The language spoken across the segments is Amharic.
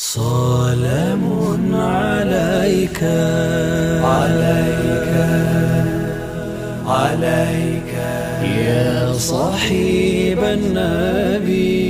سلام عليك عليك عليك يا صاحب النبي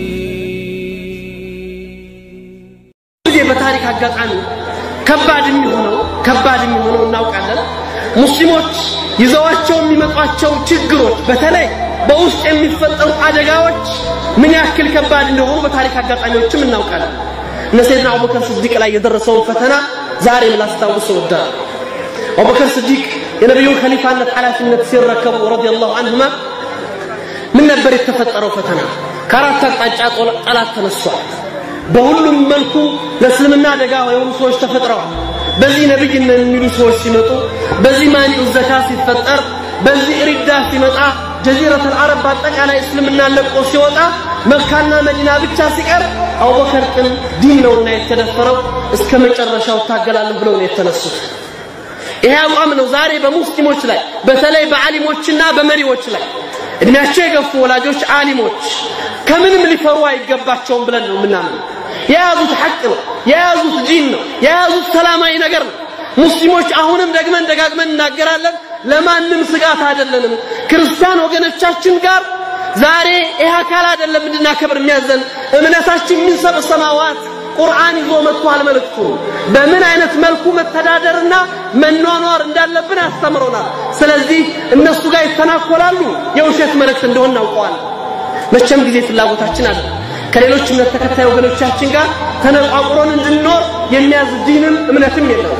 ጊዜ በታሪክ አጋጣሚ ከባድ የሚሆነው ከባድ የሚሆነው እናውቃለን። ሙስሊሞች ይዘዋቸው የሚመጧቸው ችግሮች በተለይ በውስጥ የሚፈጠሩ አደጋዎች ምን ያክል ከባድ እንደሆኑ በታሪክ አጋጣሚዎችም እናውቃለን። እነ ሰይድና አቡበከር ስዲቅ ላይ የደረሰውን ፈተና ዛሬም ላስታውስ እወዳለሁ። አቡበከር ስዲቅ የነቢዩን ከሊፋነት ኃላፊነት ሲረከቡ ረዲየላሁ አንሁማ ምን ነበር የተፈጠረው ፈተና? ከአራት አቅጣጫ ጠላት ተነሷል። በሁሉም መልኩ ለእስልምና አደጋ የሆኑ ሰዎች ተፈጥረዋል። በዚህ ነብይ ነን የሚሉ ሰዎች ሲመጡ፣ በዚህ ማኒኡ ዘካ ሲፈጠር፣ በዚህ ሪዳ ሲመጣ፣ ጀዚረተል አረብ በአጠቃላይ እስልምና ለቆ ሲወጣ፣ መካና መዲና ብቻ ሲቀር አቡበከር ግን ዲን ነውና የተደፈረው እስከ መጨረሻው እታገላለሁ ብለው ነው የተነሱት። ይሄ አቋም ነው ዛሬ በሙስሊሞች ላይ በተለይ በዓሊሞችና በመሪዎች ላይ እድሜያቸው የገፉ ወላጆች ዓሊሞች ከምንም ሊፈሩ አይገባቸውም ብለን ነው የምናምነው። የያዙት ሐቅ ነው፣ የያዙት ዲን ነው፣ የያዙት ሰላማዊ ነገር ነው። ሙስሊሞች አሁንም ደግመን ደጋግመን እናገራለን፣ ለማንም ስጋት አይደለንም። ክርስቲያን ወገኖቻችን ጋር ዛሬ ይህ አካል አይደለም እንድናከብር የሚያዘን እምነታችን ሚን ሰብዕ ሰማዋት ቁርአን ይዞ መጥቷል መልእክቱ በምን አይነት መልኩ መተዳደርና መኗኗር እንዳለብን ያስተምሮናል። ስለዚህ እነሱ ጋር ይተናኮላሉ፣ የውሸት መልእክት እንደሆነ እናውቀዋለን። መቼም ጊዜ ፍላጎታችን አለ ከሌሎች እምነት ተከታይ ወገኖቻችን ጋር ተነቋቁሮን እንድንኖር የሚያዝ ዲንም እምነትም የለው።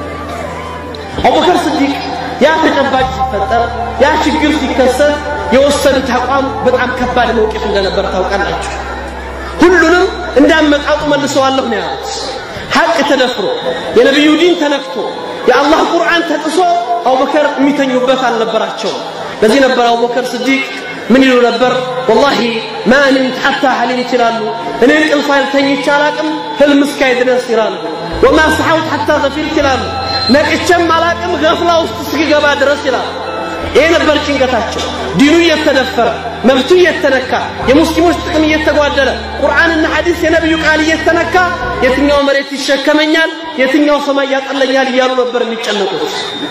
አቡበከር ስዲቅ ያ ተጨባጭ ሲፈጠር ያ ችግር ሲከሰት የወሰዱት አቋም በጣም ከባድ መውቂፍ እንደነበር ታውቃላችሁ። ሁሉንም እንዳመጣጡ መልሰዋለሁ ነው ያሉት። ሐቅ ተደፍሮ የነቢዩ ዲን ተነክቶ የአላህ ቁርአን ተጥሶ አቡበከር የሚተኙበት አልነበራቸውም። ለዚህ ነበር አቡበከር ስዲቅ ምን ይሉ ነበር? ወላሂ ማ ንምት ሐታ ሐሊምት ይላሉ። እኔ እንቅልፍ አልተኝቼ አላቅም ህልም እስካይ ድረስ ይላሉ። ወማ ሰሐውት ሐታ ዘፊርት ይላሉ። ነቅቼም አላቅም ገፍላ ውስጥ እስኪገባ ድረስ ይላሉ። ይሄ ነበር ጭንቀታቸው። ዲኑ እየተደፈረ መብቱ እየተነካ የሙስሊሞች ጥቅም እየተጓደለ ቁርአንና ሐዲስ የነቢዩ ቃል እየተነካ የትኛው መሬት ይሸከመኛል፣ የትኛው ሰማይ ያጠለኛል እያሉ ነበር የሚጨነቁት።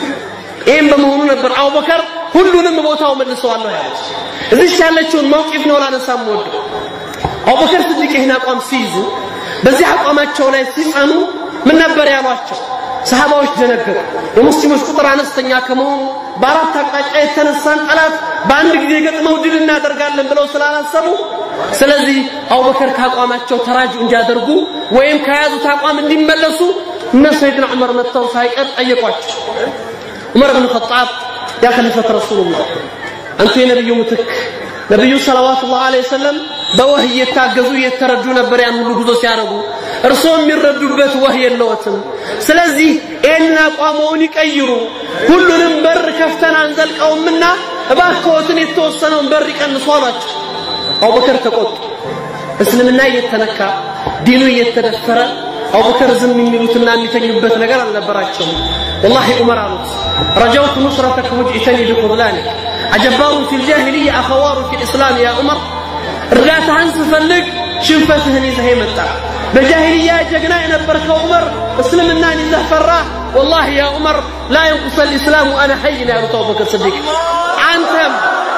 ይህም በመሆኑ ነበር አቡበከር ሁሉንም ቦታው መልሰዋለሁ ያሉት። እዚች ያለችውን መውቂፍ ነው ላነሳም ወዱ አቡበከር ስዲቅ ይህን አቋም ሲይዙ በዚህ አቋማቸው ላይ ሲጸኑ ምን ነበር ያሏቸው? ሰሃባዎች ደነገጡ። የሙስሊሞች ቁጥር አነስተኛ ከመሆኑ በአራት አቅጣጫ የተነሳን ጠላት በአንድ ጊዜ ገጥመው ድል እናደርጋለን ብለው ስላላሰቡ፣ ስለዚህ አቡበከር ከአቋማቸው ተራጅ እንዲያደርጉ ወይም ከያዙት አቋም እንዲመለሱ እነ ሰይድና ዑመር መጥተው ሳይቀር ጠየቋቸው። ዑመር ብን ኸጣብ ያ ከሊፈት ረሱሉላህ አንቱ የነቢዩ ምትክ ነቢዩ ሰለዋቱላህ ዐለይሂ ወሰለም በወህይ እየታገዙ እየተረዱ ነበር ያን ሁሉ ጉዞ ሲያደርጉ እርስዎ የሚረዱበት ወህይ የለዎትም ስለዚህ ይህንን አቋመውን ይቀይሩ ሁሉንም በር ከፍተን አንዘልቀውምና እባክዎትን የተወሰነውን በር ይቀንሱ አሏቸው አቡበከር ተቆጡ እስልምና እየተነካ ዲኑ እየተደፈረ አቡበከር ዝም የሚሉትና የሚተኙበት ነገር አልነበራቸውም ወላሂ ዑመር አሉት ረጀውት ኑስረተክ ውጅኢተኒ ቢኹዝላኒክ አጀባሩ ፊ ልጃሂልያ አኸዋሩ ፊ ልእስላም ያ ዑመር እርዳታህን ስፈልግ ሽንፈትህን ይዘህ መጣ በጃሂልያ ጀግና የነበርከው ዑመር እስልምናን ይዘህ ፈራ ወላሂ ያ ዑመር ላ የንቁሰ ልእስላሙ አነ ሐይ ነው ያሉት አቡበከር ስዲቅ አንተም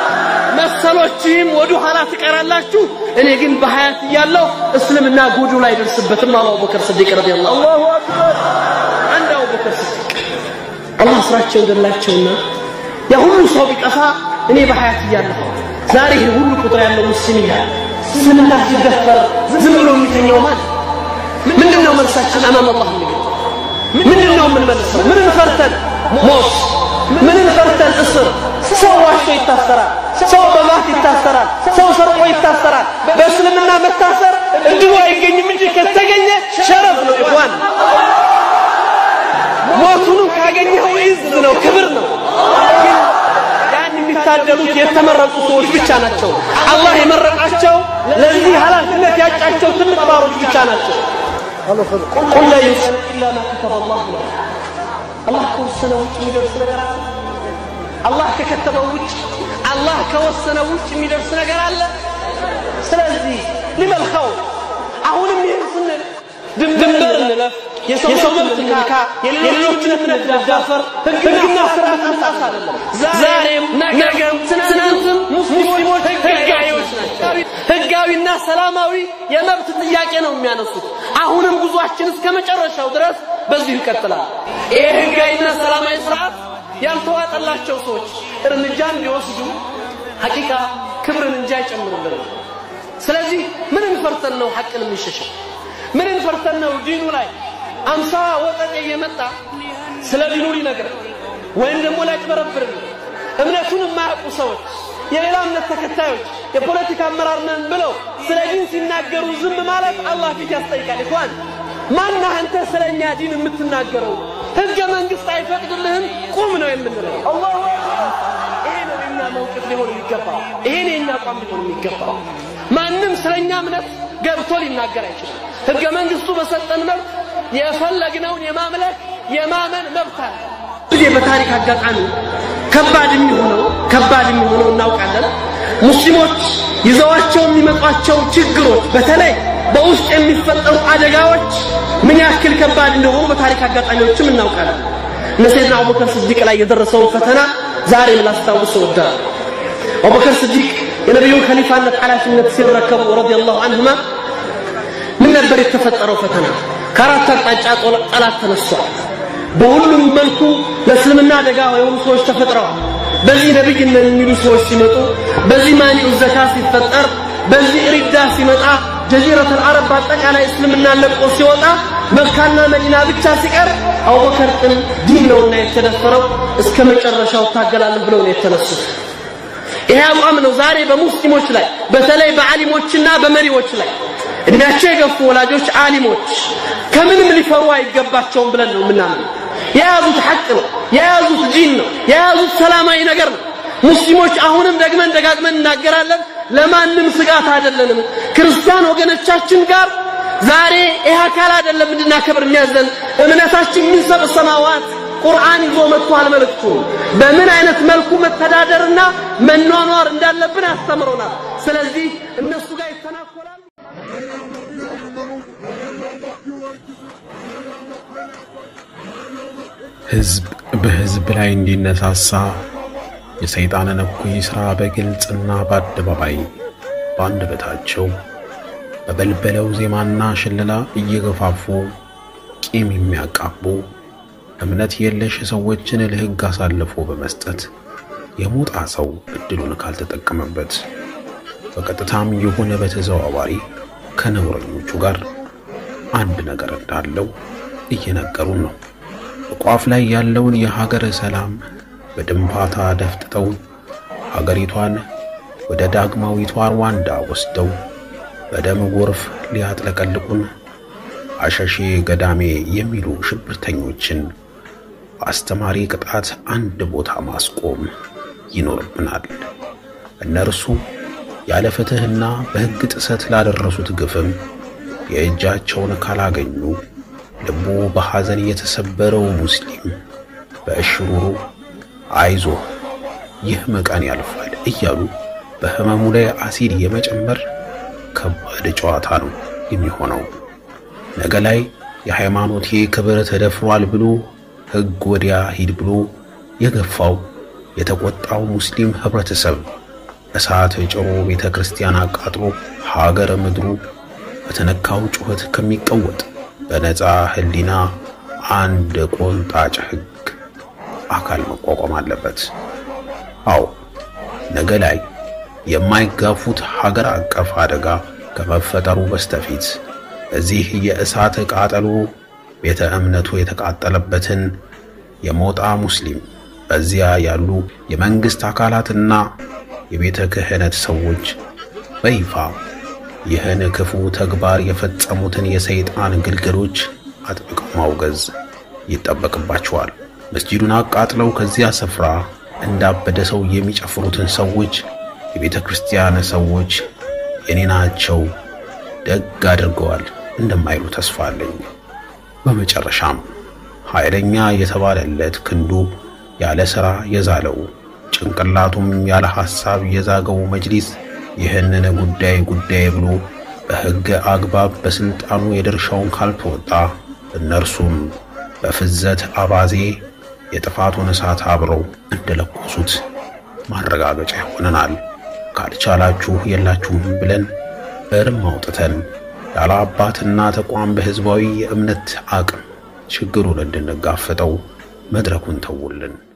መሰሎችህም ወደ ኋላ ትቀራላችሁ እኔ ግን በሀያት እያለሁ እስልምና ጎዱ ላይ ደርስበትም አሉ አቡበከር ስዲቅ ረዲየላሁ ዐንሁ አንድ አቡበከር ስዲቅ አላህ ስራቸው ገላቸውና ያ ሁሉ ሰው ቢጠፋ እኔ በሀያት እያለሁ ዛሬ ይህ ሁሉ ቁጥር ያለው ሙስሊም እያለ እስልምና ሲደፈር ዝም ብሎ የሚተኛው ማለት ምንድን ነው መልሳችን አማም አላህ የሚገኝ ምንድን ነው የምንመልሰው ምንን ፈርተን ሞት ምንን ፈርተን እስር ሰው ዋሾ ይታሰራል ሰው በማት ይታሰራል ሰው ሰርቆ ይታሰራል በእስልምና መታሰር እንዲሁ አይገኝም እንጂ ከተገኘ ሸረፍ ነው ይኳን ሞቱንም ካገኘኸው ኢዝ ነው ክብር ነው ያን የሚታደሉት የተመረጡ ሰዎች ብቻ ናቸው አላህ የመረጣቸው ለዚህ ኃላፊነት ያጫቸው ትልቅ ባሮች ብቻ ናቸው ቁል ላ ዩሰል ኢላ ማ ከተበ አላህ له አላህ ከወሰነ ውጭ የሚደርስ ነገር አለ አላህ ከከተበው ውጭ አላህ ከወሰነ ውጭ የሚደርስ ነገር አለ ስለዚህ ሊመል ኸውፍ አሁንም ይህን ስንል የሰው መብት ንካ፣ የሌሎችን እምነት መዳፈር፣ ሕግና ስርዓት መጣስ አይደለም። ዛሬም ነገም ትናንትም ሙስሊሞች ህጋዊዎች ናቸው። ህጋዊና ሰላማዊ የመብት ጥያቄ ነው የሚያነሱት። አሁንም ጉዟችን እስከ መጨረሻው ድረስ በዚሁ ይቀጥላል። ይህ ህጋዊና ሰላማዊ ስርዓት ያልተዋጠላቸው ሰዎች እርምጃ እንዲወስዱ ሐቂቃ ክብርን እንጂ አይጨምርልንም። ስለዚህ ምንን ፈርተን ነው ሐቅን የምንሸሸው? ምንን ፈርተን ነው ዲኑ ላይ አምሳ ወጠጤ እየመጣ ስለ ዲኑ ሊነግረን ወይም ደግሞ ሊያጭበረብርን እምነቱን የማያውቁ ሰዎች የሌላ እምነት ተከታዮች የፖለቲካ አመራር ነን ብለው ስለ ዲን ሲናገሩ ዝም ማለት አላህ ፊት ያስጠይቃል። ይኳን ማነህ አንተ ስለ እኛ ዲን የምትናገረው? ህገ መንግስት አይፈቅድልህም፣ ቁም ነው የምንለው። አላሁ አክበር። ይሄ ነው የኛ መውቅፍ ሊሆን የሚገባው። ይሄ ነው የኛ አቋም ሊሆን የሚገባው። ማንም ስለኛ እምነት ገብቶ ሊናገር አይችልም። ህገ መንግስቱ በሰጠን መብት የፈለግነውን የማምለክ የማመን መብት አለ። ጊዜ በታሪክ አጋጣሚ ከባድ የሚሆነው ከባድ የሚሆነው እናውቃለን። ሙስሊሞች ይዘዋቸው የሚመጧቸው ችግሮች በተለይ በውስጥ የሚፈጠሩ አደጋዎች ምን ያክል ከባድ እንደሆኑ በታሪክ አጋጣሚዎችም እናውቃለን። እነ ሰይድና አቡበከር ስዲቅ ላይ የደረሰውን ፈተና ዛሬ ላስታውስ እወዳለሁ። አቡበከር ስዲቅ የነቢዩን ከሊፋነት ኃላፊነት ሲረከቡ ረዲየላሁ አንሁማ ምን ነበር የተፈጠረው ፈተና? ከአራት አቅጣጫ ጠላት ተነሷል። በሁሉም መልኩ ለእስልምና አደጋ የሆኑ ሰዎች ተፈጥረዋል። በዚህ ነብይ ነን የሚሉ ሰዎች ሲመጡ፣ በዚህ ማኒዑ ዘካ ሲፈጠር፣ በዚህ ሪዳ ሲመጣ፣ ጀዚረቱል አረብ በአጠቃላይ እስልምና ለቆ ሲወጣ፣ መካና መዲና ብቻ ሲቀር አቡበከር ቅን ዲን ነውና የተደፈረው እስከ መጨረሻው እታገላለሁ ብለው ነው የተነሱት። ይሄ አቋም ነው ዛሬ በሙስሊሞች ላይ በተለይ በዓሊሞችና በመሪዎች ላይ እድሜያቸው የገፉ ወላጆች ዓሊሞች ከምንም ሊፈሩ አይገባቸውም ብለን ነው የምናምነው። የያዙት ሐቅ ነው፣ የያዙት ዲን ነው፣ የያዙት ሰላማዊ ነገር ነው። ሙስሊሞች አሁንም ደግመን ደጋግመን እናገራለን፣ ለማንም ስጋት አይደለንም። ክርስቲያን ወገኖቻችን ጋር ዛሬ ይህ አካል አይደለም እንድናከብር የሚያዘን እምነታችን ምን ሰብ ሰማዋት ቁርአን ይዞ መጥቷል። መልእክቱ በምን አይነት መልኩ መተዳደርና መኗኗር እንዳለብን አስተምሮናል። ስለዚህ እነሱ ጋር ይተናኮላሉ። ህዝብ በህዝብ ላይ እንዲነሳሳ የሰይጣንን እኩይ ሥራ በግልጽና በአደባባይ በአንደበታቸው በበልበለው ዜማና ሽለላ እየገፋፉ ቂም የሚያቃቡ እምነት የለሽ ሰዎችን ለሕግ አሳልፎ በመስጠት የሞጣ ሰው እድሉን ካልተጠቀመበት በቀጥታም የሆነ በተዘዋዋሪ ከነውረኞቹ ጋር አንድ ነገር እንዳለው እየነገሩን ነው። በቋፍ ላይ ያለውን የሀገር ሰላም በድንፋታ ደፍጥጠው ሀገሪቷን ወደ ዳግማዊቷ ሩዋንዳ ወስደው በደም ጎርፍ ሊያጥለቀልቁን አሸሼ ገዳሜ የሚሉ ሽብርተኞችን በአስተማሪ ቅጣት አንድ ቦታ ማስቆም ይኖርብናል። እነርሱ ያለ ፍትሕና በሕግ ጥሰት ላደረሱት ግፍም የእጃቸውን ካላገኙ ልቡ በሐዘን የተሰበረው ሙስሊም በእሽሩሩ አይዞህ ይህ መቃን ያልፋል እያሉ በሕመሙ ላይ አሲድ የመጨመር ከባድ ጨዋታ ነው የሚሆነው። ነገ ላይ የሃይማኖቴ ክብር ተደፍሯል ብሎ ሕግ ወዲያ ሂድ ብሎ የገፋው የተቆጣው ሙስሊም ህብረተሰብ እሳት ጭሮ ቤተ ክርስቲያን አቃጥሎ ሀገር ምድሩ በተነካው ጩኸት ከሚቀወጥ በነፃ ህሊና አንድ ቆንጣጭ ሕግ አካል መቋቋም አለበት። አዎ ነገ ላይ የማይጋፉት ሀገር አቀፍ አደጋ ከመፈጠሩ በስተፊት እዚህ የእሳት ቃጠሎ ቤተ እምነቱ የተቃጠለበትን የሞጣ ሙስሊም በዚያ ያሉ የመንግስት አካላትና የቤተ ክህነት ሰዎች በይፋ ይህን ክፉ ተግባር የፈጸሙትን የሰይጣን ግልገሎች አጥብቀው ማውገዝ ይጠበቅባቸዋል። መስጂዱን አቃጥለው ከዚያ ስፍራ እንዳበደ ሰው የሚጨፍሩትን ሰዎች የቤተ ክርስቲያን ሰዎች የኔ ናቸው ደግ አድርገዋል እንደማይሉ ተስፋ አለኝ። በመጨረሻም ኃይለኛ የተባለለት ክንዱ ያለ ሥራ የዛለው ጭንቅላቱም ያለ ሐሳብ የዛገው መጅሊስ ይህንን ጉዳይ ጉዳይ ብሎ በሕግ አግባብ በስልጣኑ የድርሻውን ካልተወጣ እነርሱም በፍዘት አባዜ የጥፋቱን እሳት አብረው እንደለኮሱት ማረጋገጫ ይሆነናል። ካልቻላችሁ የላችሁም ብለን እርም አውጥተን ያለ አባትና ተቋም በሕዝባዊ የእምነት አቅም ችግሩን እንድንጋፈጠው መድረኩን ተውልን።